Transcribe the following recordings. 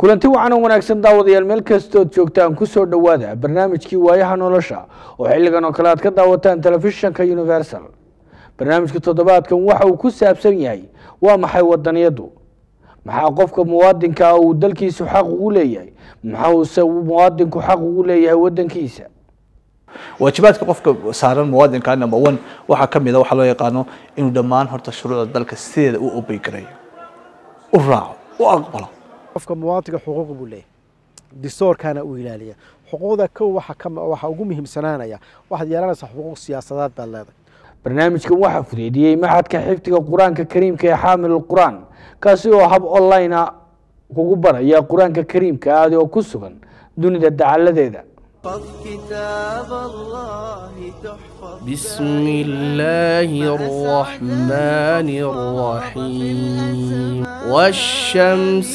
kulanti wacan oo wanaagsan daawadayaal meel kastood joogtaan kusoo dhowaada barnaamijkii waayaha nolosha oo xilligan oo kale aad ka daawataan telefishinka universal barnaamijka toddobaadkan waxa uu ku saabsan yahay waa maxay wadaniyadu maxaa qofka muwaadinka ah uu dalkiisu xaq ugu leeyahay maxauuse muwaadinku xaq ugu leeyahay wadankiisa waajibaadka qofka saaran muwaadinka number one waxaa ka mid a waxaa loo yaqaano inuu dhammaan horta shuruucda dalka sideeda u obey garayo u raaco u aqbalo qofka muwaadinka xuquuq buu leeyahay distoorkana uu ilaaliya xuquuqda kow waxa ka waxa ugu muhiimsanaanaya waxaad yeelanaysaa xuquuq siyaasadeed baad leedahay barnaamijkan waxaa fudeediyey maxadka xifdiga qur-aanka kariimka ee xaamil qur-aan kaasi oo hab online a kugu baraya qur-aanka kariimka aadi oo ku sugan dunida dacaladeeda كتاب الله تحفظ بسم الله الرحمن الرحيم والشمس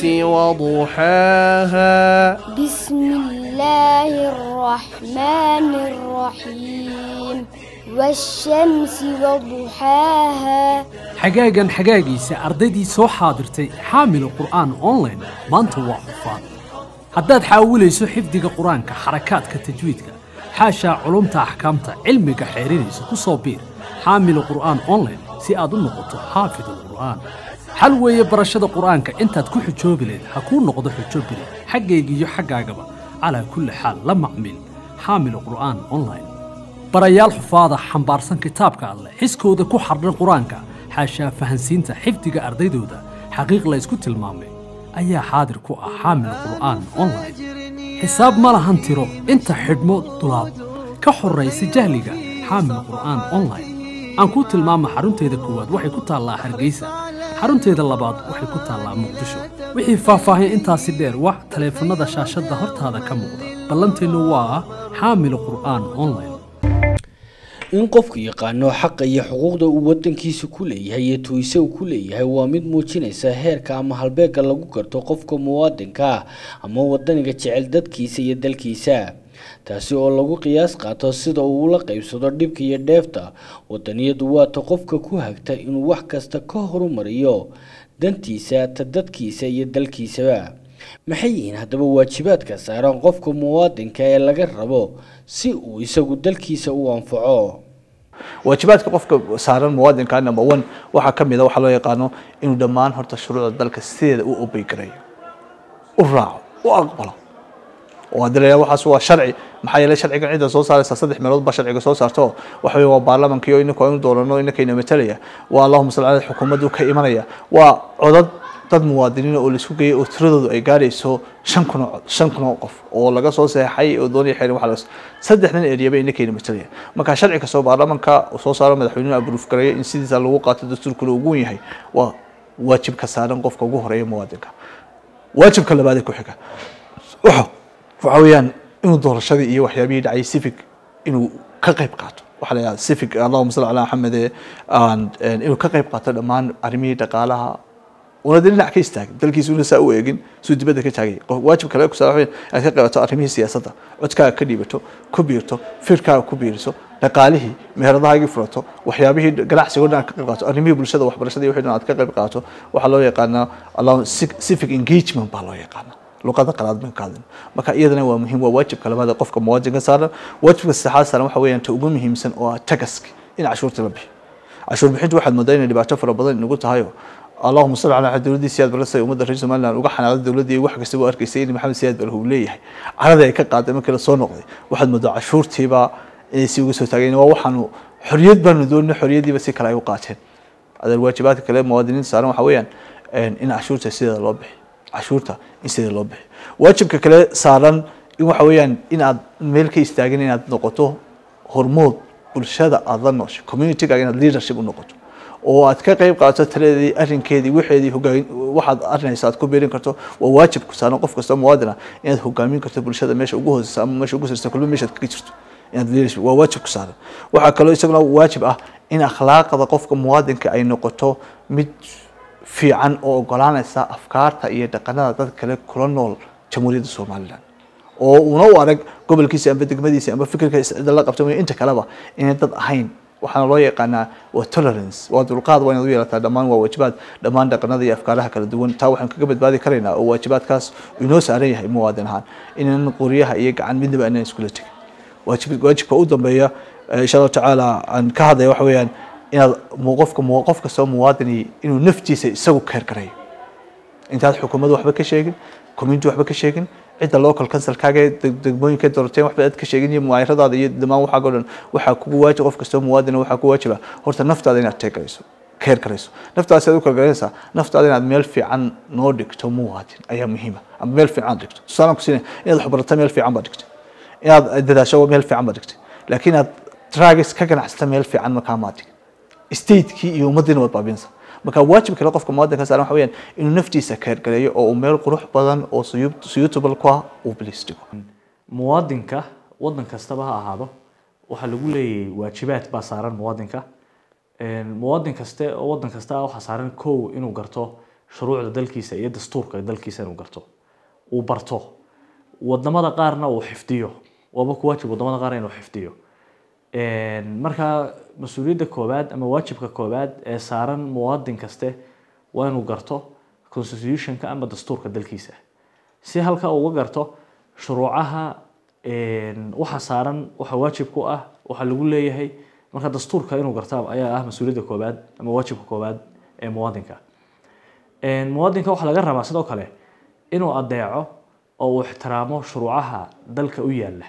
وضحاها بسم الله الرحمن الرحيم والشمس وضحاها xagaagan xagaagiisa ardaydii soo xaadirtay xaamila qur'aan online maanta waa cufaan haddaad xaawilayso xifdiga qur-aanka xarakaadka tajwiidka xaashaa culumta axkaamta cilmiga xeerinaysa ku soo biir xaamila qur'aan online si aad u noqoto xaafidul qur'aan xal weeye barashada qur'aanka intaad ku xujoobi leed ha kuu noqdo xujo bile xaggayga iyo xaggaagaba calaa kulli xaal la macmil xaamila qur'aan online barayaal xufaada xambaarsan kitaabka alleh xiskooda ku xardhan qur-aanka xaashaa fahansiinta xifdiga ardaydooda xaqiiq la ysku tilmaamay ayaa xaadir ku ah xaamil qur'aan online xisaab ma lahan tiro inta xidhmo dulaab ka horraysa jahliga xaamil qur'aan online aan kuu tilmaama xarunteeda koowaad waxay ku taallaa hargeysa xarunteeda labaad waxay ku taallaa muqdisho wixii faahfaahin intaasi dheer wax taleefannada shaashadda hortaada ka muuqda ballanteennu waa xaamil qur'aan online in qofku yaqaano xaqa iyo xuquuqda uu wadankiisa ku leeyahay iyo tuise uu ku leeyahay waa mid muujinaysa heerka ama halbeega lagu garto qofka muwaadinka ah ama wadaniga jecel dadkiisa iyo dalkiisa taasi oo lagu qiyaas qaato sida uu ula qeybsado dhibka iyo dheefta wadaniyadu waata qofka ku hagta inuu wax kasta ka horumariyo dantiisa ta dadkiisa iyo dalkiisaba maxay yihiin haddaba waajibaadka saaran qofka muwaadinka ee laga rabo si uu isagu dalkiisa u anfaco waajibaadka qofka saaran muwaadinka number one waxaa ka mid a waxaa loo yaqaano inuu dhammaan horta shuruucda dalka sideeda u obey garayo u raaco u aqbalo oo haddii la yidhaha waxaas waa sharci maxaa yeelay sharcigan cidda soo saaraysa saddex meelood baa sharciga soo saarto waxa weeye waa baarlamaanka iyo ininku aynu doonano inakayna matalaya waa allahuma salli caleyh xukuumaddu ka imanaya waa codad dad muwaadiniin oo laisku geeyay oo tiradoodu ay gaarayso shan kun oo shan kun oo qof oo laga soo seexay oo doonaya xeerin waxa laga saddexdan eriyaba inakayna matalaya marka sharci kastoo baarlamaanka uu soo saaro madaxweynuhu abruuf gareeyo in sidiisa lagu qaato dastuurkuna ugu wen yahay waa waajibka saaran qofka ugu horeeya muwaadinka waajibka labaad ee ku xiga waxa waxa weeyaan inuu doorashadii iyo waxyaabihii dhacay civic inuu ka qayb qaato waxaa la yidhahda civic allahuma salli calaa maxamed inuu ka qayb qaato dhammaan arrimihii dhaqaalaha una de dhinac ka istaagin dalkiisuna saa u eegin suu dibadda ka taagay waajib kale kusaa inaad ka qaybato arrimihii siyaasadda codkaaga ka dhiibato ku biirto firkaaga ku biiriso dhaqaalihii meheradahaagii furato waxyaabihii ganacsigo dhan aad ka qayb qaato arrimihii bulshada waxbarashada iyo wixii dhan aad ka qayb qaato waxaa loo yaqaanaa allah civic engagement baa loo yaqaanaa luqada qalaad baan ka hadlin marka iyadana waa muhiim waa waajibka labaad ee qofka muwaadinka saaran waajibka saddexaad saaran waxa weeyaan ta ugu muhiimsan oo ah tagaski in cashuurta la bixiyo cashuur bixintu waxaad moodaa inay dhibaato fara badan inagu tahayo allahuma salli calaa dowladdii siyaad barre say ummadda reer somaliland uga xanaaqday dowladdii wax kasta u arkaysay in maxamed siyaad barre uu leeyahay caradii ay ka qaaday markii la soo noqday waxaad moodaa cashuurtiiba inay si uga soo taageen waa waxaanu xorriyad baanu doonina xorriyaddiiba si kale ay u qaateen adeer waajibaadka kale muwaadiniinta saaran waxa weeyaan in cashuurta sideeda loo bixiyo cashuurta in sideeda loo bixiyo waajibka kale saaran in waxa weeyaan in aad meel ka istaagin inaad noqoto hormood bulshada aada la nooshay communitygaaga inaad leadership u noqoto oo aad ka qayb qaadato taladeedii arrinkeedii waxeedii hogaan waxaad arrinaysa aad ku beerin karto waa waajib ku saaran qof kasta muwaadin ah inaad hogaamin karto bulshada meesha ugu hooseysa ama meesha ugu sareysa kulba meeshaad kaga jirto inaad leadership waa waajib ku saaran waxaa kaloo isaguna waajib ah in akhlaaqda qofka muwaadinka ay noqoto mid fiican oo ogolaanaysa afkaarta iyo dhaqanada dad kale kula nool jamhuuriyadda somaliland oo una u arag gobolkiisa amba degmadiisa amba fikirka cidda la qabta inta kaleba inay dad ahayn waxaana loo yaqaanaa waa tolerance waa dulqaad waa inaad u yeelataa dhammaan waa waajibaad dhammaan dhaqanada iyo afkaaraha kala duwan taa waxaan kaga badbaadi karaynaa oo waajibaadkaas uu inoo saaran yahay muwaadin ahaan inaan qoryaha iyo gacan midnaba aanan iskula tegin waajib waajibka u dambeeya eh, insha allahu tacaala aan ka hadlaya waxa weeyaan inaad mu- qofka mu- qof kastoo muwaadini inuu naftiisa isagu keer garayo intaad xukuumadda waxba ka sheegin community waxba ka sheegin cidda local councilkaaga ee deg- degmooyinka doroteen waxba aad ka sheegin iyo muwaayiradaada iyo dhammaan waxaaga o dhan waxaa kugu waajib qof kastoo muwaadina waxaa ku waajiba horta naftaada inaad teeg garayso keer garayso naftaada si aad u kala garanaysaa naftaada inaad meel fiican noo dhigto muwaadin ayaa muhiima ama meel fiican aad dhigto tusaalaan ku siinaya inaad waxbarato meel fiican baad dhigtay inaad dadaasho meel fiican baad dhigtay laakiin aad tragis ka ganacsata meel fiican markaa maad dhigin stateki iyo ummaddiina waad baabinaysaa marka waajibka kale qofka muwaadinka saaran waxa weeyaan inuu naftiisa keergaleeyo oo uu meel qurux badan oo suyub- suitable ku ah uu bilis dhigo muwaadinka wadan kastaba ha ahaado waxaa lagu leeyahay waajibaad baa saaran muwaadinka Een, muwaadin kaste oo wadan kasta waxaa saaran kow inuu garto shuruucda dalkiisa iyo dastuurka dalkiisa inuu garto uu barto wadamada qaarna uu xifdiyo waaba ku waajib wadamada qaar inuu xifdiyo Een, marka mas-uuliyadda koowaad ama waajibka koowaad ee saaran muwaadin kaste waa inuu garto constitutionka ama dastuurka dalkiisa si halka uu uga garto shuruucaha een, waxa saaran waxa waajib ku ah waxa lagu leeyahay marka dastuurka inuu garta ayaa ah mas-uuliyadda koowaad ama waajibka koowaad ee muwaadinka Een, muwaadinka waxaa laga rabaa sidoo kale inuu adeeco oo uu ixtiraamo shuruucaha dalka u yaala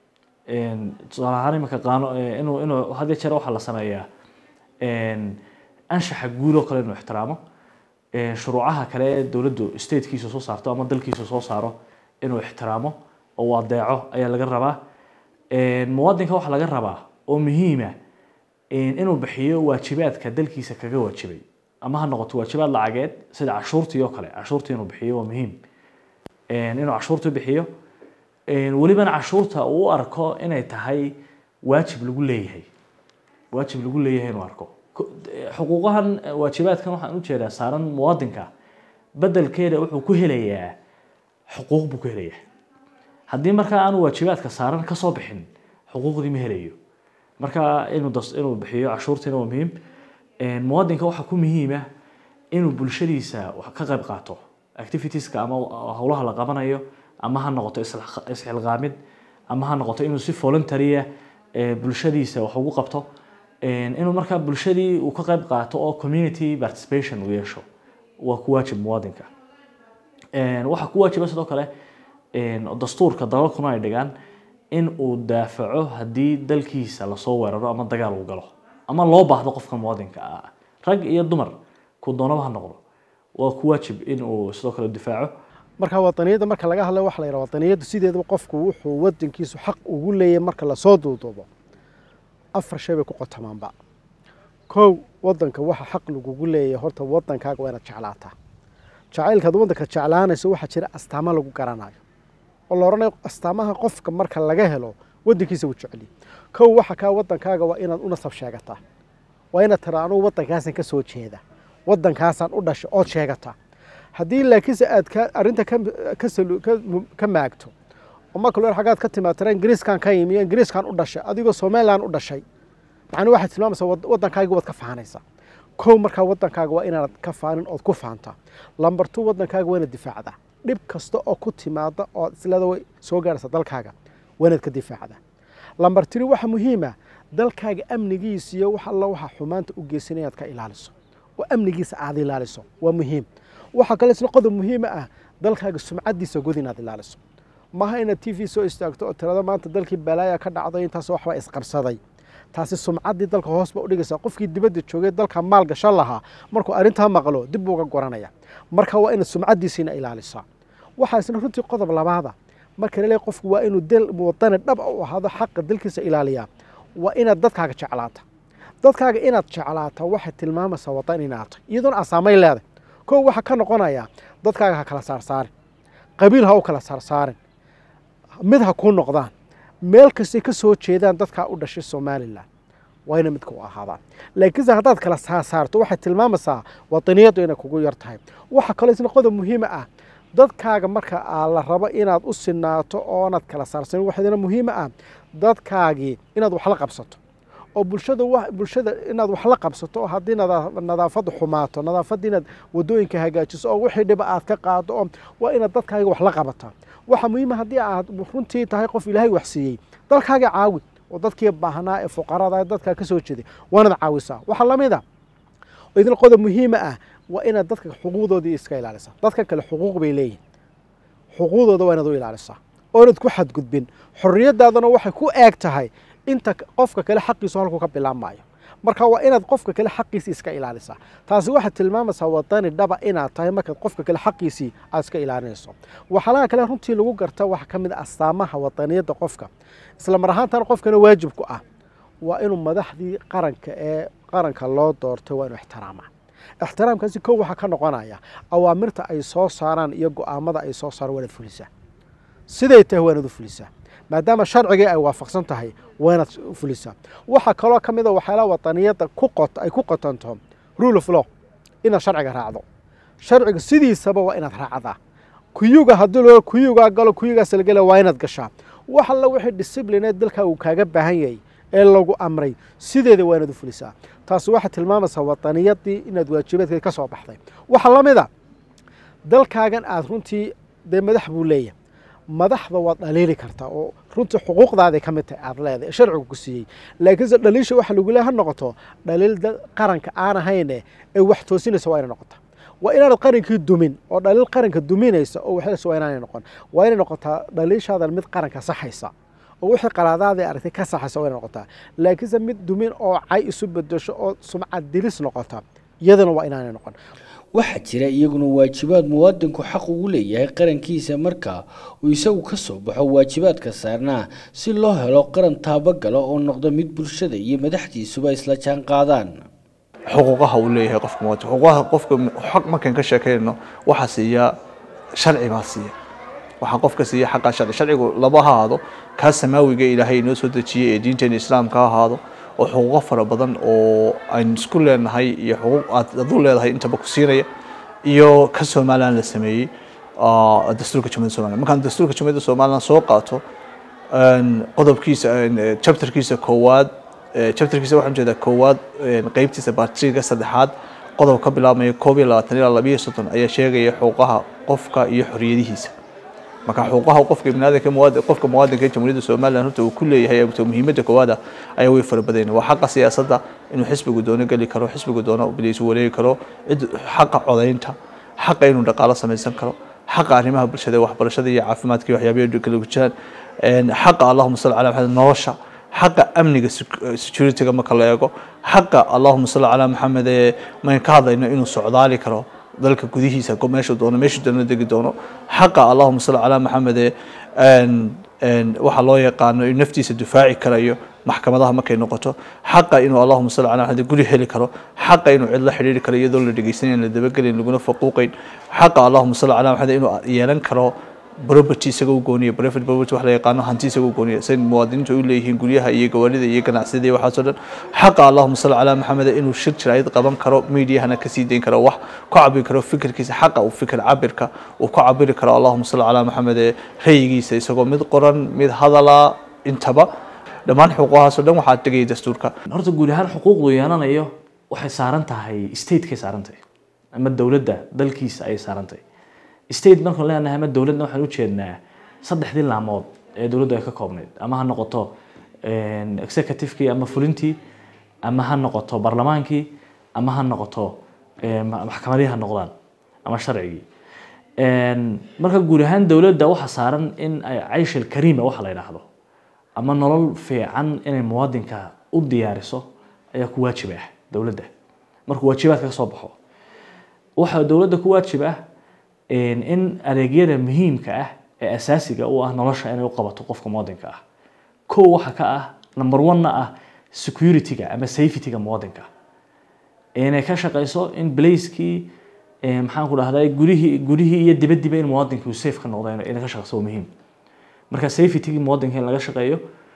Een, tusaale ahaan iminka qaano ee, inuu inuu had iyo jeer waxaa la sameeyaa een, anshaxa guud oo kale inuu ixtiraamo Een, shuruucaha kale ee dowladdu statekiisa soo saarto ama dalkiisa soo saaro inuu ixtiraamo oo uu adeeco ayaa laga rabaa Een, muwaadinka waxaa laga rabaa oo muhiima inuu bixiyo waajibaadka dalkiisa kaga waajibay ama ha noqoto waajibaad lacageed sida cashuurtii oo kale cashuurtii inuu bixiyo waa muhiim Een, inuu cashuurtii bixiyo Een, welibana cashuurta uu u arko inay tahay waajib lagu leeyahay waajib lagu leeyahay inuu arko Ko- xuquuqahan eh, waajibaadkan waxaan u jeedaa saaran muwaadinka bedelkeeda wuxuu ku helayaa xuquuq buu ku helayaa haddii markaa aanu waajibaadka saaran ka soo bixin xuquuqdii ma helayo marka inuu das inuu bixiyo cashuurtiina waa muhiim Een, muwaadinka waxaa ku muhiima inuu bulshadiisa wax ka qayb qaato activitieska ama howlaha la qabanayo ama ha noqoto isla- isxilqaamid ama ha noqoto inuu si voluntarya bulshadiisa wax ugu qabto Een, inuu markaa bulshadii uu ka qayb qaato oo community participation uu yeesho waa ku waajib muwaadinka Een, waxaa ku waajiba sidoo kale een, dastuurka dalalkuna ay dhigaan in uu daafaco haddii dalkiisa lasoo weeraro ama dagaal uu galo ama loo baahdo qofka muwaadinka ah rag iyo dumar ku doonaba ha noqdo waa ku waajib in uu sidoo kale difaaco marka wadaniyadda marka laga hadlayo waxa la yidhaha wadaniyaddu sideedaba qofku wuxuu wadankiisu xaq ugu leeyahay marka lasoo duuduubo afar shay bay ku qotamaanba kow wadanka waxa xaq lagugu leeyahay horta wadankaaga waa inaad jeclaataa jacaylkaad wadanka jeclaanayso waxaa jira astaamo lagu garanayo oo la odhanayo astaamaha qofka marka laga helo wadankiisa wuu jeceliy kow waxa kaa wadankaaga waa inaad u nasab sheegataa waa inaad tira anugu wadankaasaan ka soo jeeda wadankaasaan u dhashay ood sheegataa haddii laakiinse aad ka arrinta ka ka salu- ka mu- ka maagto oo marka loo xagaad ka timaad tira ingiriiskan ka yimi ingiriiskan u dhashay adigoo somaliland u dhashay macnuu waxaad tilmaamaysaa wad- waddankaaga waad ka faanaysaa kow markaa waddankaaga waa inaanad ka faanin ood ku faantaa lambar two waddankaaga waa inaad difaacdaa dhib kasta oo ku timaada oo islada way soo gaaraysa dalkaaga waa inaad ka difaacdaa lambar tiri waxa muhiima dalkaaga amnigiisa iyo wax alla waxa xumaanta u geysan inaad ka ilaaliso oo amnigiisa aad ilaaliso waa muhiim waxaa kale isna qodob muhiima ah dalkaaga sumcadiisa god inaad ilaaliso maaha inaad t v soo istaagto oo tirada maanta dalkii balaaya ka dhacday intaas waxbaa isqabsaday taasi sumcaddii dalka hoos ba udhigaysaa qofkii dibadda joogay dalka maal gashan lahaa markuu arrintaa maqlo dib buu uga goranaya marka waa inaad sumcaddiisiina ilaalisaa waxaa isna runtii qodob labaada marka laleeyahay qofku waa inuu dal wadani dhab u ahaado xaqa dalkiisa ilaaliyaa waa inaad dadkaaga jeclaata dadkaaga inaad jeclaata waxay tilmaamaysaa wadan inaad tahay iyadoona asaamay leedahay kow waxaa ka noqonaya dadkaaga ha kala saarsaarin qabiil ha u kala saarsaarin mid ha kuu noqdaan meel kastay ka soo jeedaan dadkaa u dhashay somalilan waa ina midka u ahaadaan laakiinse haddaad kala saarsaarto waxay tilmaamaysaa wadaniyaddu inay kugu yar tahay waxaa kaloo isna qodob muhiima ah dadkaaga marka aa la rabo inaad u sinaato oonaad kala saarsanin waxaadina muhiima ah dadkaagii inaad wax la qabsato oo bulshada wa bulshada inaad wax la qabsato oo haddii nadaa- nadaafaddu xumaato nadaafadda inaad wadooyinka hagaajiso oo wixii dhiba aad ka qaado oo waa inaad dadkaaga wax la qabataa waxaa muhiima haddii aad runtii tahay qof ilaahay wax siiyey dalkaaga caawi oo dadkii baahnaa ee fuqarada ee dadkaa ka soo jeeday waanaad caawisaa waxaa lamid a oo idin qodob muhiima ah waa inaad dadka xuquuqdoodii iska ilaalisaa dadka kale xuquuq bay leeyihin xuquuqdooda waa inaad u ilaalisaa oonad ku xadgudbin xorriyadaadana waxay ku eeg tahay inta qofka kale xaqiisu halkuu ka bilaabmaayo marka waa inaad qofka kale xaqiisii iska ilaalisaa taasi waxaad tilmaamaysaa wadani dhaba inaad tahay markaad qofka kale xaqiisii aad iska ilaalinayso waxyaalaha kale runtii lagu garta waxaa ka mid a astaamaha wadaniyadda qofka isla mar ahaantana qofkana waajib ku ah waa inuu madaxdii qaranka ee qaranka loo doortay waa inuu ixtiraamaa ixtiraamkaasi kow waxaa ka noqonaya awaamirta ay soo saaraan iyo go-aamada ay soo saaraan waa inaad fulisaa siday tahay waa inaad u fulisaa maadaama sharcigii ay waafaqsan tahay waa inaad fulisaa waxaa kaloo ka mid a waxyaalaha wadaniyadda ku qot ay ku qotanto rule of law inaad sharciga raacdo sharciga sidiisaba waa inaad raacdaa kuyuga haddii loo kuyugaa galo kuyugaas la gela waa inaad gashaa wax alla wixii disciplineed dalka uu kaaga baahan yahay ee lagu amray sideeda waa inaad u fulisaa taasi waxay tilmaamaysaa wadaniyadii inaad waajibaadkeed ka soo baxday waxaa la mid a dalkaagan aad runtii dee madax buu leeyahay madaxda waad dhaliili kartaa oo runtii xuquuqdaaday ka mid tahay aad leedahay ee sharcigu ku siiyey laakiinse dhaliisha waxa lagu leeyahay ha noqoto dhaliil dad qaranka aan ahayne ee wax toosinaysa waa inay noqota waa inaanad qarankii dumin oo dhaliil qaranka duminaysa oo waxaysa waa inaanay noqon waa inay noqotaa dhaliishaadan mid qaranka saxaysa oo wixii qalaadaadii aragtay ka saxaysa waa inay noqotaa laakiinse mid dumin oo cay isu bedesho oo sumcad dilis noqota iyadana waa inaanay noqon waxaa jira iyaguna waajibaad muwaadinku xaq ugu leeyahay qarankiisa marka uu isagu ka soo baxo waajibaadka saarnaa si loo helo qaran taabagala oo noqdo mid bulshada iyo madaxdiisuba isla jaan qaadaan xuquuqaha uu leeyahay qofka muwaadin xuquuqaha qofka xaq markaan ka sheekayno waxaa siiya sharci baa siiya waxaa qofka siiya xaqa sharci sharcigu laba ha ahaado kaa samaawiga ilaahay inoo soo dejiyey ee diinteena islaamka ha ahaado oo xuquuqo fara badan oo aynu isku leenahay iyo xuquuq aad adu leedahay intaba ku siinaya iyo ka somalilan la sameeyey ah, dastuurka jamhuuriyadda somaliland markaan dastuurka jamhuuriyadda somaliland soo qaato een, qodobkiisa een, chapterkiisa koowaad eh, chapterkiisa waxaan jeedaa koowaad een, qeybtiisa batriga saddexaad qodob ka bilaabmaya koob iyo labaatan ilaa labiyo soddon ayaa sheegaya xuquuqaha qofka iyo xoriyadihiisa marka xuquuqaha qofka biniaadanka muwaadin qofka muwaadinka ee jamhuuriyadda somaliland horta uu ku leeyahay ee muhiimadda koowaad ah ayaa way fara badan waa xaqa siyaasadda inuu xisbigu doono geli karo xisbigu doono biliisu wareegi karo cid xaqa codaynta xaqa inuu dhaqaalo samaysan karo xaqa arrimaha bulshada ee waxbarashada iyo caafimaadka iyo waxyaabaha kala jiraan een, xaqa allahuma salli calaa maxamed nolosha xaqa amniga sec- securityga marka la eego xaqa allahuma salli calaa maxamed ee mayn ka hadlayno inuu socdaali karo dalka gudihiisa go- meeshuu doono meeshuu doono degi doono xaqa allahuma salli calaa maxamed ee een- een, waxa loo yaqaano inuu naftiisa difaaci karayo maxkamadaha markay noqoto xaqa inuu allahuma salli calaa maxamed guri heli karo xaqa inuu cid la xidhiiri karo iyadoo la dhegeysanayn la dabagelin laguna faquuqayn xaqa allahuma salli calaa maxamed inuu yeelan karo property isaga u gooniya private property wax la yaqaano hanti isaga u gooniya say muwaadiniintu u leeyihiin guryaha iyo gawaarida iyo ganacsiyada iyo waxaasoo dhan xaqa allahuma salli calaa maxamed inuu shir jiraayad qaban karo mediahana kasii dayn karo wax ku cabiri karo fikirkiisa xaqa uu fikir cabirka uu ku cabiri karo allahuma salli calaa maxamed ee rayigiisa isagoo mid qoran mid hadala intaba dhammaan xuquuqahaasoo dhan waxaa tegaya dastuurka horta guud ahaan xuquuqdu yeelanayo waxay saaran tahay statekay saaran tahay ama dowladda dalkiisa ayay saaran tahay state markaan leenahay ama dowladna waxaan ujeednaa saddexdii laamood ee dowladdu ay ka koobnayd ama ha noqoto een, executive-kii ama fulintii ama ha noqoto barlamaankii ama ha noqoto een, ma- maxkamadihii ha noqdaan ama sharcigii Een, marka guud ahaan dowladda waxaa saaran in ay cayshil kariima waxa la yidhaahdo ama nolol fiican inay muwaadinka u diyaariso ayaa ku waajib ah dowladda markuu waajibaadka ka soo baxo waxaa dowladda ku waajib ah een, in adeegyada muhiimka ah ee asaasiga u ah nolosha inay u qabato qofka muwaadinka ah kow waxa ka ah number one-na ah security-ga ama safety-ga muwaadinka inay ka shaqeyso in blaiskii maxaan ku dhahday gurihii gurihii iyo dibadiba in muwaadinka uu safe ka noqdo inay inay ka shaqeyso waa muhiim marka safety-gii muwaadinka in laga shaqeeyo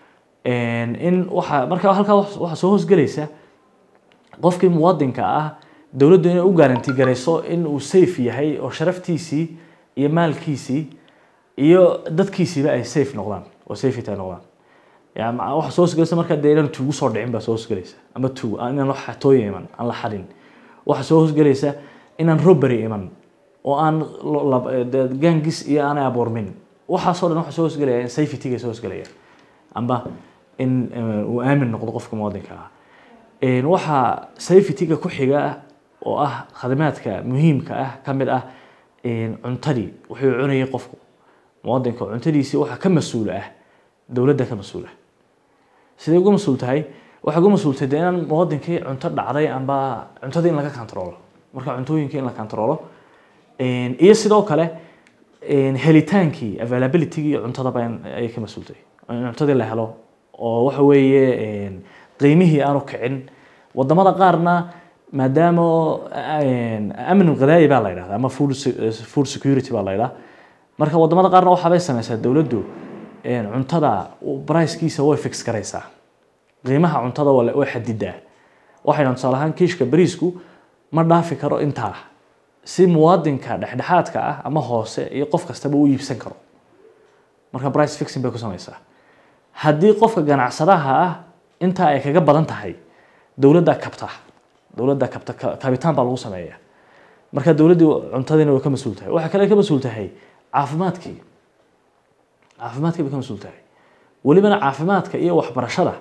in waxa marka halkaa wax- waxaa soo hoosgelaysa qofkii muwaadinka ah dowladdu inay u garanti garayso in uu safe yahay oo sharaftiisii iyo maalkiisii iyo dadkiisiiba ay safe noqdaan oo safety ay noqdaan yani ma- waxa soo hosgelaysa markaa dee inaan tuugu soo dhicin baa soo hosgelaysa ama tuug aan- inaan wax xatooya iman aan la xadin waxa soo hosgelaysa inaan robbery iman oo aan lo- lab- eh, dee gaangis iyo aanay abuurmin waxaasoo dhan waxa soo hosgelaya in safety-ga soo hosgelaya amba in eh, uu aamin noqdo qofka muwaadinka ah Een, waxaa safety-ga ku xiga oo ah khadamaadka muhiimka ah ka mid ah een, cuntadii wuxuu cunayay qofku muwaadinka cuntadiisii waxaa ka mas-uul ah dowladda ka mas-uul ah sidee uga mas-uul tahay waxay uga mas-uultay dee inaan muwaadinkii cunto dhacday amba cuntadii in laga kantaroolo marka cuntooyinkii in la kantaroolo Een, iyo sidoo kale een, helitaankii availability-gii cuntadaba in ayay ka mas-uultay in cuntadii la helo oo waxa weeye een, qiimihii aanu kicin wadamada qaarna maadaama een, amni qadaayi baa la yidhahda ama food se- food security baa la yidhaha marka wadamada qaarna waxaabay sameysaa dowladdu een, cuntada bricekiisa way fix garaysaa qiimaha cuntada waa la- way xadidaa waxay dhahan tusaale ahaan kiishka bariisku ma dhaafi karo intaa si muwaadinka dhexdhexaadka ah ama hoose iyo qof kastaba u iibsan karo marka price fixing bay ku sameysaa haddii qofka ganacsadaha ah intaa ay kaga badan tahay dowladda kabta dowladda kabta ka- kabitaan baa lagu sameeya marka dowladdii cuntadiina way ka mas-uul tahay waxaa kale ka mas-uul tahay caafimaadkii caafimaadkii bay ka mas-uul tahay welibana caafimaadka iyo waxbarashada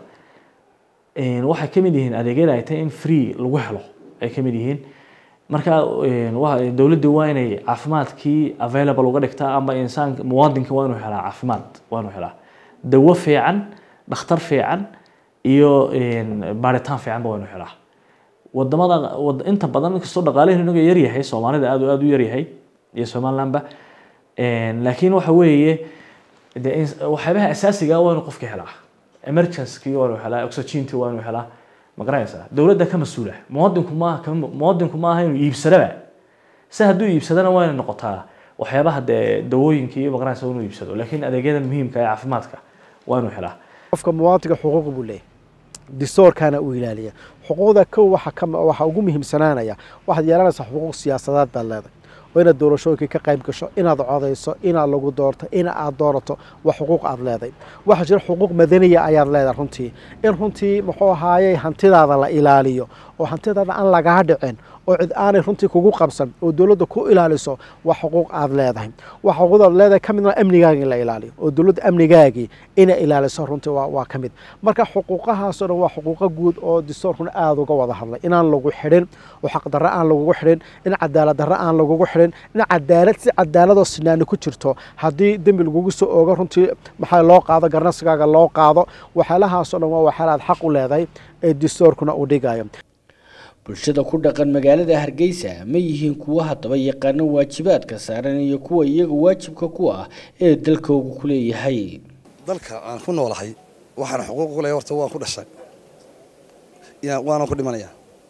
een, waxay ka mid yihiin adeegyada ay tahay in free lagu helo ay ka mid yihiin marka een, waa- dowladdu waa inay caafimaadkii available uga dhigtaa ama insaanka muwaadinka waa inuu helaa caafimaad waa inuu helaa dawo fiican dhakhtar fiican iyo een, baaritaan fiicanba waa inuu helaa wadamada wad- inta badan inkastoo dhaqaalaheenu inaga yaryahay soomaalida aad aad u yaryahay iyo somalilandba Een, laakiin waxa weeye dee in- waxyaabaha asaasiga ah waa inuu qofka helaa emergency waa inuu helaa oxygenty waa inuu helaa ma garanaysaa dowladda ka mas-uula muwaadinku maaha ka muwaadinku maaha inuu iibsadaba se hadduu iibsadana waa inay noqotaa waxyaabaha dee dawooyinka iyo ma garanaysa inuu iibsado laakiin adeegyada muhiimka ee caafimaadka waa inuu helaa qofka muwaadinka xuquuq buu leeyahay distoorkana uu ilaaliya xuquuqda kow waxa ka waxa ugu muhiimsanaanaya waxaad yeelanaysaa xuquuq siyaasadeed baad leedahay oo inaad doorashooyinkii ka qayb gasho inaad codayso inaad lagu doorto in aad doorato waa xuquuq aad leedahay waxaa jira xuquuq madaniya ayaad leedahay runtii in runtii muxuu ahaayey hantidaada la ilaaliyo oo hantidaada aan lagaa dhicin oo cid aanay runtii kugu qabsan oo dowladda ku ilaaliso waa xuquuq aad leedahay waa xuquuq aad leedahay ka midna amnigaagii in la ilaaliyo oo dowladda amnigaagii inay ilaaliso runtii waa, waa ka mid marka xuquuqahaasoo dhan waa xuquuqo guud oo distoorkuna aada uga wada hadlay inaan lagu xidhin oo xaqdarro aan lagugu xidhin in cadaalad darro aan lagugu xidhin in cadaalad si cadaaladoo sinaani ku jirto haddii dembi lagugu soo oogo runtii maxaa loo qaado garnasigaaga loo qaado waxyaalahaasoo dhan waa waxyaala aad xaq u leedahay ee distoorkuna uu dhigayo bulshada ku dhaqan magaalada hargeysa ma yihiin kuwa haddaba yaqaano waajibaadka saaran iyo kuwa iyaga waajibka ku ah ee dalkoogu ku leeyahay dalka aan ku noolahay waxaan xuquuq u leeyahay horta waan ku dhashay yaa waana ku dhimanayaa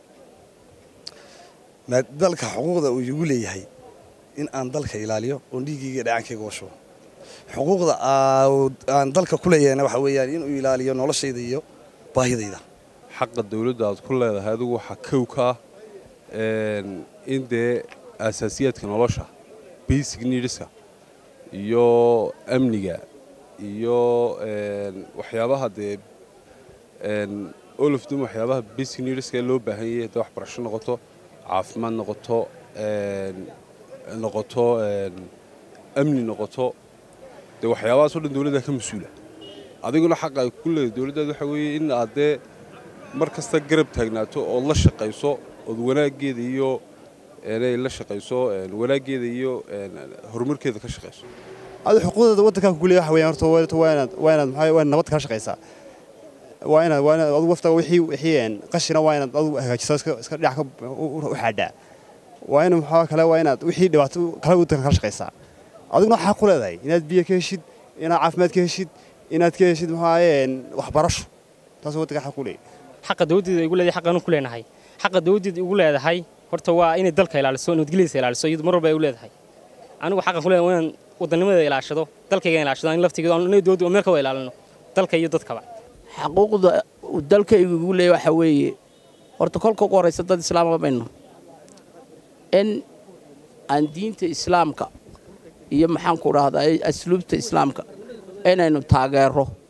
ma dalka xuquuqda uu igu leeyahay in aan dalka ilaaliyo oon dhiiggayga iyo dhacaankayga washo xuquuqda aa- aan dalka ku leeyahayna waxa weeyaan inuu ilaaliyo noloshayda iyo baahidayda xaqa dawladda aad ku leedahay adigu waxaa kow ka ah een, in dee asaasiyaadka nolosha basic needska iyo amniga iyo een, waxyaabaha dee een, all of them waxyaabaha basic needska ee loo baahan yahay hadday waxbarasho noqoto caafimaad noqoto een, noqoto een, amni noqoto dee waxyaabahaas oo dhan dawladda ka mas-uula adiguna xaqa ay ku leedahay dawladdaada waxa weeye in aad dee mar kasta garab taagnaato ood la shaqayso ood wanaaggeeda iyo inay la shaqayso een, wanaaggeeda iyo een, horumarkeeda ka shaqayso adu xuquuqdeeda waddankan ku leeyahay waxaweyaan horta waa waa inaad waa inaad maxaa waa inaad nabad kala shaqaysaa waa inaad waa inaad adu wafta wixii wixii een qashina waa inaad adu hagaajiso iska iska dhinac ka u u- u xaadhaa waa in maxaa kale waa inaad wixii dhibaato kala waddanka kala shaqaysaa adiguna waxaa ku leedahay inaad biyo ka heshid inaad caafimaad ka heshid inaad ka heshid maxaa een waxbarasho taas waddanka xaq ku leeyahay xaqa dawladdeeda igu leedahay xaqaanu ku leenahay xaqa dawladdeeda igu leedahay horta waa inay dalka ilaaliso nabadgelyadiisa ilaaliso iyadu mar walba ay u leedahay anigu xaqan ku leedahay waa inaan wadanimadeeda ilaashado dalkayga ilaashado in laftigeeda aan dawladda meel ka wada ilaalino dalka iyo dadkaba xaquuqda uu dalkaygu igu leeyahay waxaa weeye horta kolka ugu horraysa dad islaama baynu in aan diinta islaamka iyo maxaan ku dhahdaa asluubta islaamka inaynu taageero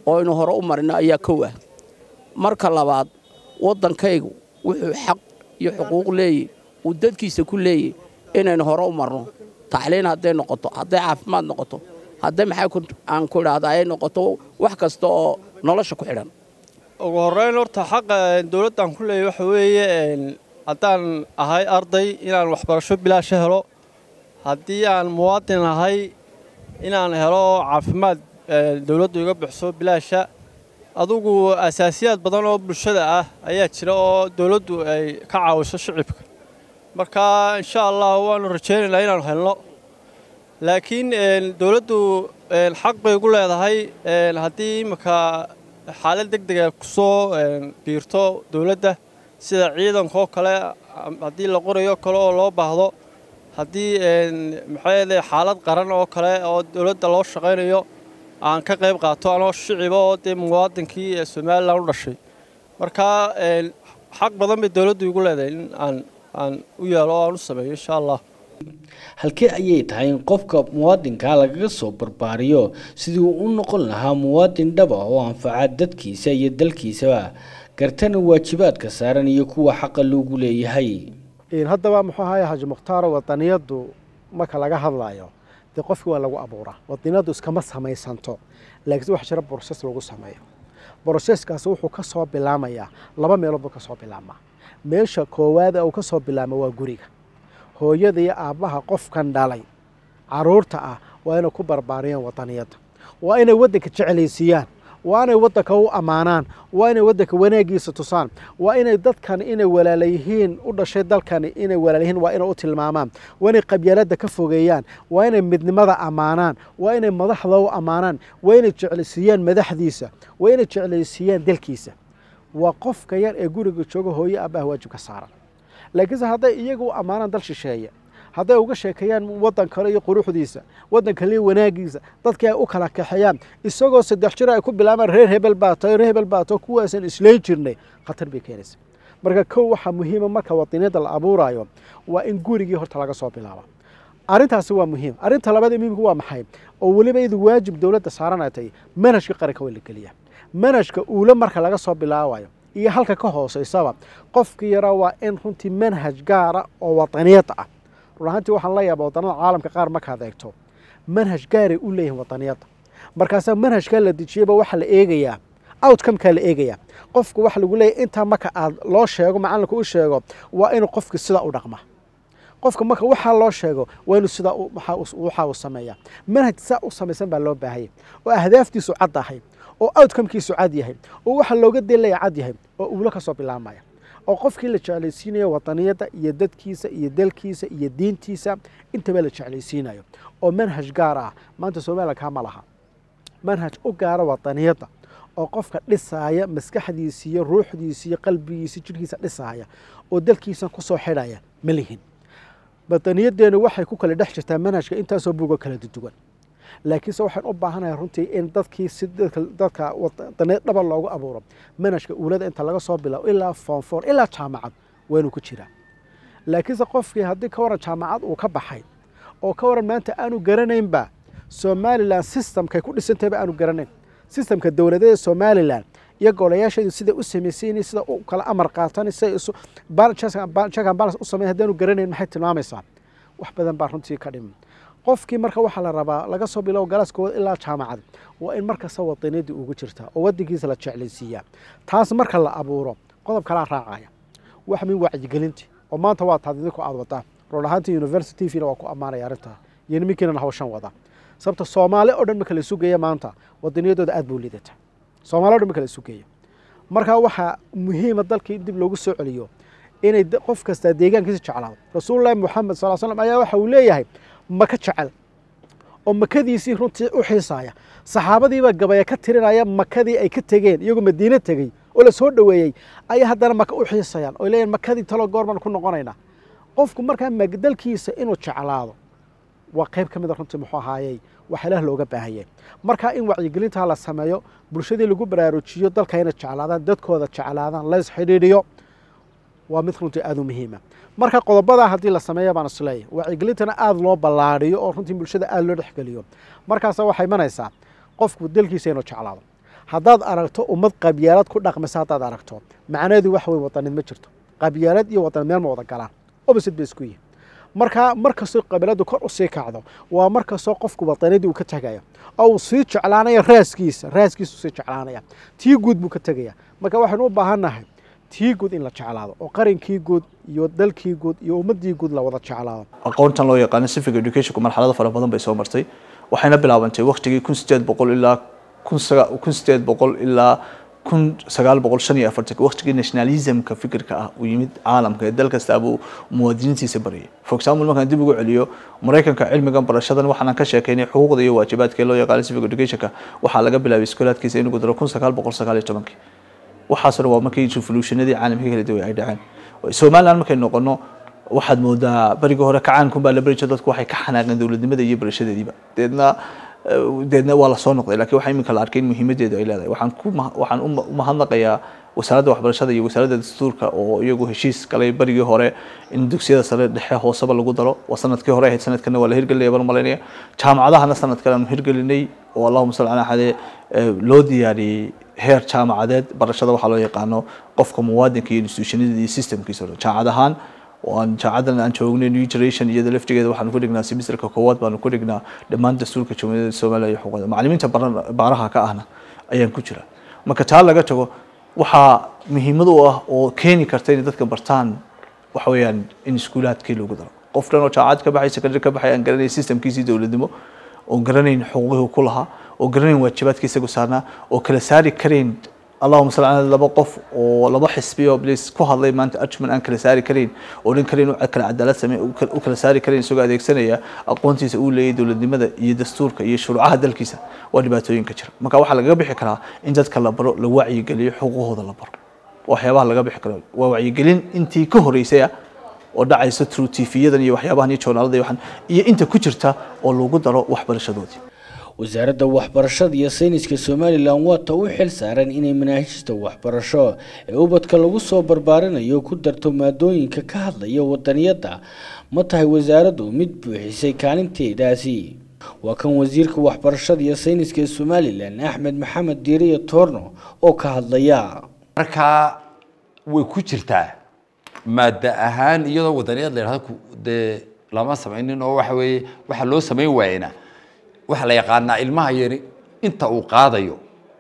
oo aynu hore u marino ayaa kow ah marka labaad waddankaygu wuxuu xaq iyo xuquuq leeyahy uu dadkiisa ku leeyahy inaynu hore u marno tacliin hadday noqoto hadday caafimaad noqoto hadday maxaa aan ku idhaahda ay noqoto wax kasta oo nolosha ku xidhan ugu horreyn horta xaqa dowladdan ku leeyahy waxa weeye haddaan ahay arday inaan waxbarasho bilaasha helo haddii aan muwaadin ahay inaan helo caafimaad dowladdu iga bixiso bilaasha adugu asaasiyaad badan oo bulshada ah ayaa jira oo dowladdu ay ka caawiso shicibka marka insha allah waanu rajaynaynaa inaanu helno laakiin dowladdu xaq bay ugu leedahay haddii imika xaalad deg dega ku soo biirto dowladda sida ciidankaoo kale haddii la qorayo kale oo loo baahdo haddii maxaa xaalad qaran oo kale oo dowladda loo shaqaynayo aan ka qayb qaato anoo shiciba oo dee muwaadinkii ee somalilan u dhashay marka xaq badan bay dowladdu igu leedahay in aan aan u yeelo oo aan u sameeyo insha allah halkee ayay tahay in qofka muwaadinkaa lagaga soo barbaariyo sidii uu u noqon lahaa muwaadin dhaba oo anfaca dadkiisa iyo dalkiisaba gartana waajibaadka saaran iyo kuwa xaqa loogu leeyahay haddaba muxuu ahaye xaaji mukhtaaro wadaniyaddu marka laga hadlayo dee qofkii waa lagu abuuraa wadaniyaddu iskama samaysanto laakiin waxa jira broses lagu sameeyo broseskaasi wuxuu ka soo bilaamayaa laba meelood buu ka soo bilaabmaa meesha koowaada uu ka soo bilaamo waa guriga hooyada iyo aabbaha qofkan dhalay caruurta ah waa inay ku barbaariyaan wadaniyadda waa inay waddanka jeclaysiiyaan waa inay waddanka u ammaanaan waa inay waddanka wanaagiisa tusaan waa inay dadkan inay walaalayihiin u dhashay dalkani inay walaalayihiin waa inay u tilmaamaan waa inay qabyaaladda ka fogeeyaan waa inay midnimada ammaanaan waa inay madaxda u ammaanaan waa inay jeclaysiiyaan madaxdiisa waa inay jeclaysiiyaan dalkiisa waa qofka yar ee guriga jooga hooye aabbaha waajib ka saaran laakiinse hadday iyaga u ammaanaan dal shisheeye hadday uga sheekeeyaan waddan kale iyo quruxdiisa waddan kale iyo wanaagiisa dadkii ay u kala kaxeeyaan isagoo saddex jir ay ku bilaabaan reer hebel baato reer hebel baato kuwaasaan islayn jirnay khatar bay keenaysa marka kow waxaa muhiima marka wadaniyadda la abuurayo waa in gurigii horta laga soo bilaabo arrintaasi waa muhiim arrinta labaad ee muhiimka waa maxay oo weliba idu waajib dowladda saaranay tahay manhajka qaranka waa la geliyaa manhajka uule marka laga soo bilaabayo iyo halka ka hooseysaba qofkii yaraa waa in runtii manhaj gaara oo wadaniyadda ah run ahaantii waxaan la yaaba wadannada caalamka qaar markaad eegto manhaj gaaray u leeyihin wadaniyadda markaasaa manhajkaa la dejiyaba waxaa la eegayaa outcomekaa la eegayaa qofka waxa lagu leeyahy intaa marka aad loo sheego macallinka u sheego waa inuu qofki sidaa u dhaqma qofka marka waxaa loo sheego waa inuu sidaa waxa uu sameeyaa manhaj saa u samaysan baa loo baahaya oo ahdaaftiisu cad ahay oo outcomekiisu cad yahay oo waxa looga delaya cad yahay oo uulo ka soo bilaabmaya oo qofkii la jeclaysiinayo wadaniyadda iyo dadkiisa iyo dalkiisa iyo diintiisa intaba la jeclaysiinayo oo manhaj gaar ah maanta somalilan kaa ma laha manhaj u gaara wadaniyadda oo qofka dhisaaya maskaxdiisi iyo ruuxdiisi iyo qalbigiisi jidhkiisa dhisaaya oo dalkiisa kusoo xidhaya ma lihin wadaniyaddeenu waxay ku kala dhex jirtaa manhajka intaasoo bugo kala duwan laakiinse waxaan u baahanahay runtii in dadkii si dadka wadaniyad dhaba loogu abuuro manhajka uulada inta laga soo bilaabo ilaa foonfoor ilaa jaamacad waa inuu ku jiraa laakiinse qofkii haddii ka waran jaamacad uu ka baxay oo ka waran maanta aanu garanaynba somalilan systemkay ku dhisantahayba aanu garanayn systemka dowladeeda somalilan iyo golayaasheedu siday u samaysayn sida u kala amar qaatan siday isu check and balance u sameyn haddaanu garanayn maxay tilmaamaysaa wax badan baa runtii ka dhiman qofkii marka waxaa la rabaa laga soo bilow galaaskooda ilaa jaamacad waa in markasta wadaniyadii ugu jirtaa oo wadankiisa la jeclaysiiyaa taas marka la abuuro qodob kalaa raacaya wax min wacyigelinti oo maanta waa taad idinku aad wadaan run ahaantii university tvna waa ku ammaanaya arrintaa iyo niminkiinan hawshan wada sababta soomaali oo dhan marka la sugeeya maanta wadaniyadooda aad buu lidata soomaali o dhan marka la sugeeya marka waxaa muhiima dalkii dib loogu soo celiyo inay qof kastaa deegaankiisa jeclaado rasuulullahi moxamed sal slam ayaa waxa uu leeyahay maka jecel oo makadiisii runtii u xiisaaya saxaabadiibaa gabaya ka tirinaya makadii ay ka tegeen iyagoo madiine tegey oo la soo dhoweeyey ayaa haddana maka u xiisayaan oo leeyahin makadii talo goor baan ku noqonaynaa qofku markaa dalkiisa inuu jeclaado waa qayb ka mida runtii muxuu ahaayey waxa ilaah looga baahayay markaa in wacyigelintaa la sameeyo bulshadii lagu baraarujiyo dalka inay jeclaadaan dadkooda jeclaadaan lays xidhiidhiyo waa mid runtii aada u muhiima marka qodobadaa haddii la sameeya baan isleeyahy wacyigelintana aada loo ballaadhiyo oo runtii bulshada aada loo dhexgeliyo markaasa waxay imanaysaa qofku dalkiisa inuu jeclaado haddaad aragto ummad qabyaalad ku dhaqmaysa haddaad aragto macnaheedu waxa weye wadanid ma jirto qabyaalad iyo wadanid meel ma wada galaan opposite bay isku yihin marka mar kastoo qabiiladu kor usii kacdo waa mar kastoo qofku wadanidii uu ka tegayo oo uu sii jeclaanaya raaskiisa raaskiisu sii jeclaanaya tii guud buu ka tegaya marka waxaynu u baahannahay tii guud in la jeclaado oo qarinkii guud iyo dalkii guud iyo ummadii guud la wada jeclaado aqoontan loo yaqaano civic educationku marxalado fara badan bay soo martay waxayna bilaabantay waqtigii kun sideed boqol ilaa kun saga kun sideed boqol ilaa kun sagaal boqol shan iyo afartanka waqtigii nationalismka fikirka ah uu yimid caalamka ee dal kastaabuu muwaadiniintiisa barayay for example markaan dib ugu celiyo maraykanka cilmigan barashadan waxaan ka sheekeynay xuquuqda iyo waajibaadka ee loo yaqaano civic educationka waxaa laga bilaabay iskoolaadkiisa inuu daro kun sagaal boqol sagaal iyo tobankii waxaasna waa markii revolutionadii caalamka kala duwan ay dhaceen somaliland markay noqono waxaad moodaa berigii hore kacaankum baa la beri jiro dadku waxay ka xanaaqeen dowladnimada iyo barashadeediiba deedna deedna waa lasoo noqday lakiin waxaa iminka la arkay in muhiimadeedu ay leedahay waxaan ku waxaan u mahadnaqayaa wasaaradda waxbarashada iyo wasaaradda dastuurka oo iyagu heshiis galay berigii hore in dugsiyada sare dhexe hooseba lagu daro waa sanadkii hore ahayd sanadkana waa la hirgelinaya baan malaynaya jaamacadahana sanadkan aanu hirgelinay oo allahuma salli calaa xade loo diyaariyey heer jaamacadeed barashada waxaa loo yaqaano qofka muwaadinka iyo institutionada iyo systemkiisa jaamacad ahaan waan jaamacadan aan joognay new generation iyada laftigeeda waxaanu ku dhignaa semesterka koowaad baanu ku dhignaa dhammaan dastuurka jamhuuriyadda soomaaliya iyo xuquuqda macallimiinta baaraha ka ahna ayaan ku jira marka taa laga tago waxaa muhiimad u ah oo keeni karta inay dadka bartaan waxa weeyaan in iskuulaadkii lagu daro qof dhan oo jaamacad ka baxay secondary ka baxay aan garanay systemkiisii dowladnimo oo garanayn xuquuqihii ku lahaa oo garanayn waajibaadkii isagu saarnaa oo kala saari karayn allahuma salli calaa laba qof oo laba xisbi oo blis ku hadlay maanta arjuman aan kala saari karayn oo dhan kale inuu kala cadaalad samey u kala saari karayn isagoo adeegsanaya aqoontiisa uu leeyahay dowladnimada iyo dastuurka iyo shuruucaha dalkiisa waa dhibaatooyinka jira marka waxaa lagaga bixi karaa in dadka la baro la wacyigeliyo xuquuqooda la baro waxyaabaha laga bixi karo waa wacyigelin intii ka horeysaya oo dhacaysa true tv-yadan iyo waxyaabahan iyo joornaalada iyo waxan iyo inta ku jirta oo lagu daro waxbarashadoodii wasaaradda waxbarashada iyo sayniska somalilan waa ta u xil saaran inay manaahijta waxbarasho ee ubadka lagu soo barbaarinayo ku darto maadooyinka ka hadlaya wadaniyadda ma tahay wasaaraddu mid buuxisay kaalinteedaasi waa kan wasiirka waxbarashada iyo sayniska ee somalilan axmed maxamed diiriya toorno oo ka hadlaya markaa way ku jirtaa maada ahaan iyadoo wadaniyad la yidhahdo dee lama samaynin oo waxa weeye waxa loo samayn waayena waxaa la yaqaanaa ilmaha yari inta uu qaadayo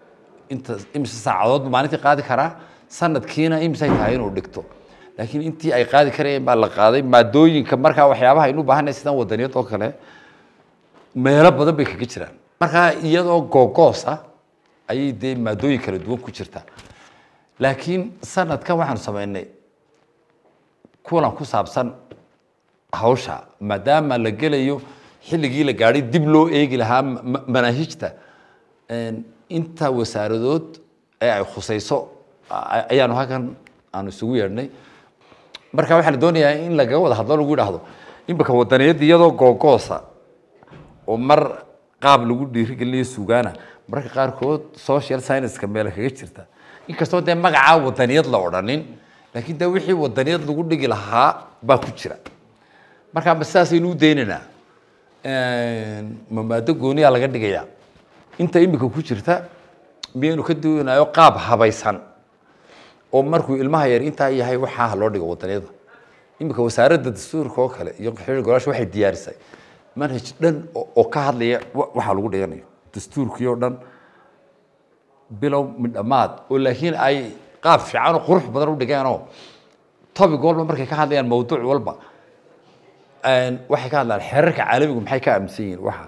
inta imise saacadood maalintii qaadi karaa sanadkiina imisay tahay inuu dhigto laakiin intii ay qaadi karayeen baa la qaaday maadooyinka markaa waxyaabaha aynu u baahanay sidan wadaniyad oo kale meelo badan bay kaga jiraan markaa iyadoo googoos ah ayay dee maadooyin kala duwan ku jirtaa laakiin sanadkan waxaanu samaynay kulan ku saabsan hawsha maadaama la gelayo xilligii la gaadhay dib loo eegi lahaa manaahijta inta wasaaradood ee ay khusayso ayaanu halkan aanu isugu yeedhnay marka waxaa la doonayaa in lagaga wada hadlo lagu yidhaahdo imika wadaniyadda iyadoo googoosa oo mar qaab lagu dhiirigelinayo sugaana mararka qaarkood social scienceska meela kaga jirta inkastoo dee magacaa wadaniyad la odhanin laakiin dee wixii wadaniyad lagu dhigi lahaa baa ku jira marka ma sidaasaynu u daynaynaa ma maado gooniyaa laga dhigayaa inta imika ku jirta miyaynu ka duwanayo qaab habaysan oo markuu ilmaha yar intaa yahay waxaa loo dhigo wadaniyada imika wasaaradda dastuurka oo kale iyo xiriir golaasha waxay diyaarisay manhaj dhan oo ka hadlaya waxaa lagu dhiganayo dastuurkii oo dhan bilow midhamaad oo laakiin ay qaab fiican oo qurux badan u dhigeenoo topic walba markay ka hadlayaan mawduuc walba waxay ka hadlaan xeerarka caalamigu maxay ka aaminsan yihiin waxa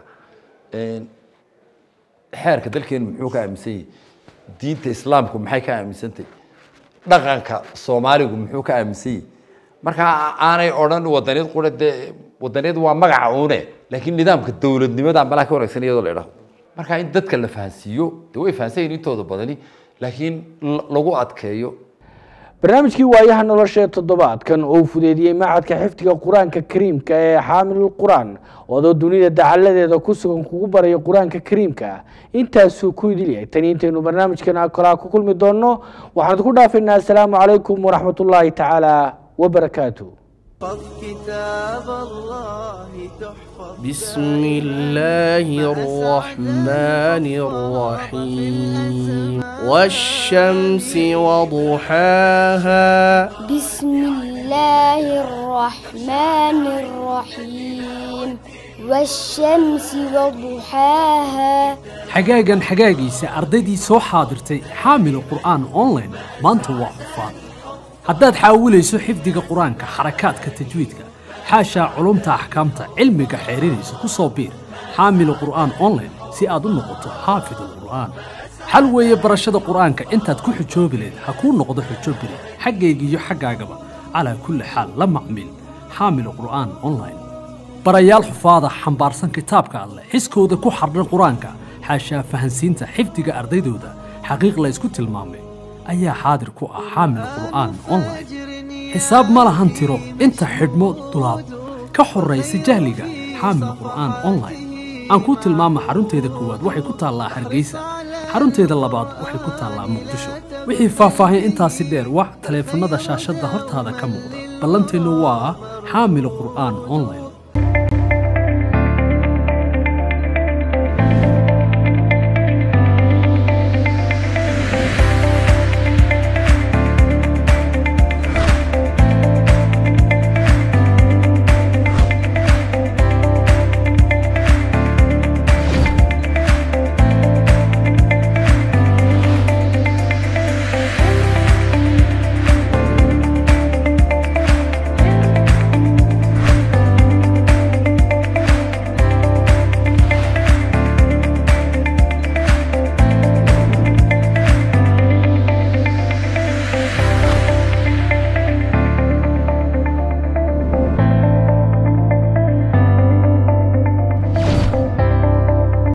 xeerka dalkeenu muxuu ka aaminsan yihin diinta islaamku maxay ka aaminsantahy dhaqanka soomaaligu muxuu ka aaminsan yihi marka aanay odhan wadaniyad qura dee wadaniyad waa magaca uune laakiin nidaamka dowladnimada malaa ka wanaagsan iyadoo la idhaho marka in dadka la fahansiiyo dee way fahansan yihin intooda badani laakiin lagu adkeeyo barnaamijkii waayaha nolosha ee toddobaadkan oo uu fudeediyey macadka xifdiga qur-aanka kariimka ee xaamilul qur-aan oodoo dunida dacaladeeda ku sugan kugu baraya qur-aanka kariimka intaasuu ku idilyahay tani intaynu barnaamijkan kolaa ku kulmi doonno waxaan idinku dhaafaynaa asalaamu calaykum waraxmatullaahi tacaala wabarakaatu احفظ كتاب الله تحفظ بسم الله الرحمن الرحيم والشمس وضحاها بسم الله الرحمن الرحيم والشمس وضحاها xagaagan xagaagiisa ardaydii soo xaadirtay xaamilu qur'aan online maanta waa cufaan haddaad xaawilayso xifdiga qur-aanka xarakaadka tajwiidka xaashaa culumta axkaamta cilmiga xeerinaysa ku soo biir xaamilu qur'aan online si aad u noqoto xaafidul qur'aan xal weeye barashada qur'aanka intaad ku xujoobi lahayd ha kuu noqdo xujo biri xaggaygiiyo xaggaagaba calaa kulli xaal la macmil xaamilu qur'aan online barayaal xufaada xambaarsan kitaabka alleh xiskooda ku xardhan qur-aanka xaashaa fahansiinta xifdiga ardaydooda xaqiiq la ysku tilmaamay ayaa xaadir ku ah xaamil qur'aan online xisaab ma lahan tiro inta xidhmo dulaab ka horraysa jahliga xaamil qur'aan online aan kuu tilmaama xarunteeda koowaad waxay ku taallaa hargeysa xarunteeda labaad waxay ku taallaa muqdisho wixii faahfaahin intaasi dheer wax taleefannada shaashadda hortaada ka muuqda ballanteennu waa xaamil qur'aan online